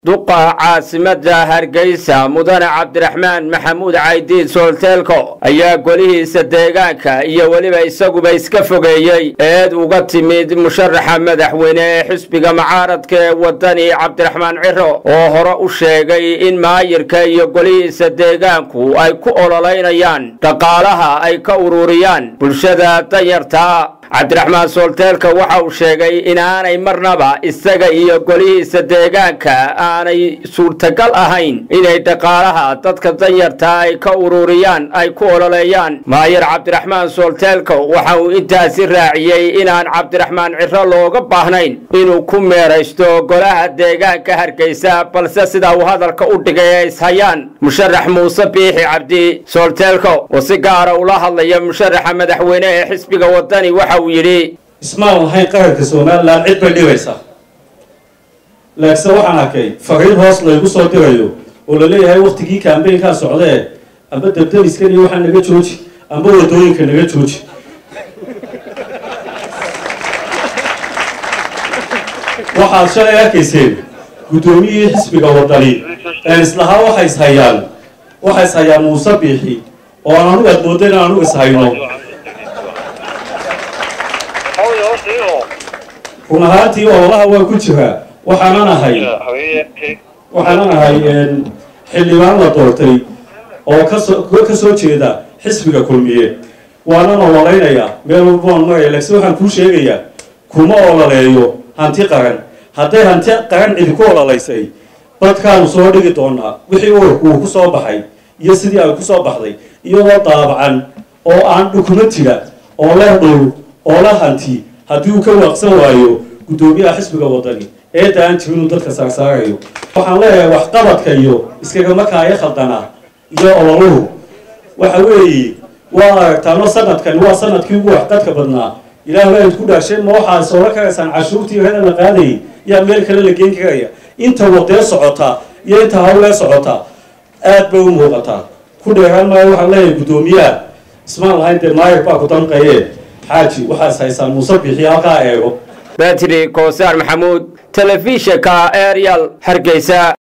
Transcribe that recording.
duqa caasimada hargeysa mudane cabdiraxmaan maxamuud caydiid soolteelko ayaa golihiisa deegaanka iyo weliba isaguba iska fogeeyey eed uga timid musharaxa madaxweyne ee xisbiga mucaaradka ee wadani cabdiraxmaan ciro oo hore u sheegay in maayirka iyo golihiisa deegaanku ay ku ololeynayaan dhaqaalaha ay ka ururiyaan bulshada danyartaa cabdiraxmaan soolteelka waxa uu sheegay inaanay marnaba isaga iyo golihiisa deegaanka aanay suurtagal ahayn inay dhaqaalaha dadka danyartaa ay ka ururiyaan ay ku ololeeyaan maayir cabdiraxmaan soolteelka waxa uu intaasi raaciyey inaan cabdiraxmaan ciro looga baahnayn inuu ku meeraysto golaha deegaanka hargeysa balse sida uu hadalka u dhigay ay ishayaan musharax muuse biixi cabdi soolteelko oo si gaara ula hadlaya musharaxa madaxweyne ee xisbiga wadani waxa uu yidhi ismaan lahayn qaranka somalilan cid bay dhibaysaa laakiinse waxaan arkay fariin hoos laygu soo dirayo oo la leeyahay waktigii kambeynkaa socdee amba dabdamiskan iyo waxaa naga jooji amba wadooyinka naga jooji waxaad shalay arkayseen guddoomiyihii xisbiga wadani een islahaa waxay ishayaan waxay ishayaan muuse biixi oo aan anugu aad moodda inaan anugu ishayno run ahaantii ololaha waa ku jiraa waxaanan ahay waxaanan ahay xildhibaan la doortay oo kasoo ka soo jeeda xisbiga kulmiye waanan ololeynayaa meel walbaan maraya laakiin waxaan kuu sheegayaa kuma ololeeyo hanti qaran hadday hanti qaran cidi ku ololeysay badkaanu soo dhigi doonaa wixii ururku uu ku soo baxay iyo sidii ay ku soo baxday iyadoo daabacan oo aan dhukumatiga oo leh dhul oo la hanti haddii uu ka waaqsan waayo guddoomiyaha xisbiga wadani eedda aan jirin uu dadka saarsaarayo waxaan leeyahay waxqabadka iyo iskagama kaaya khaldana iyo ololuhu waxa weeye waa aragtaano sanadkani waa sanadkii ugu waxqadka badnaa ilaah waa idku dhaasheen ma waxaad soola karaysaan cashuurtii heda la qaadayay yaa meel kale la geen karaya inta wadee socota iyo inta hawlee socota aad bay u muuqataa ku dheeraan maayo waxaan leeyahay guddoomiyaha ismaan lahayn dee maayir baa ku danqaye xaaji waxaas haysaan muuse biixi halkaa eego betri koosaar maxamuud telefishinka arial hargeysa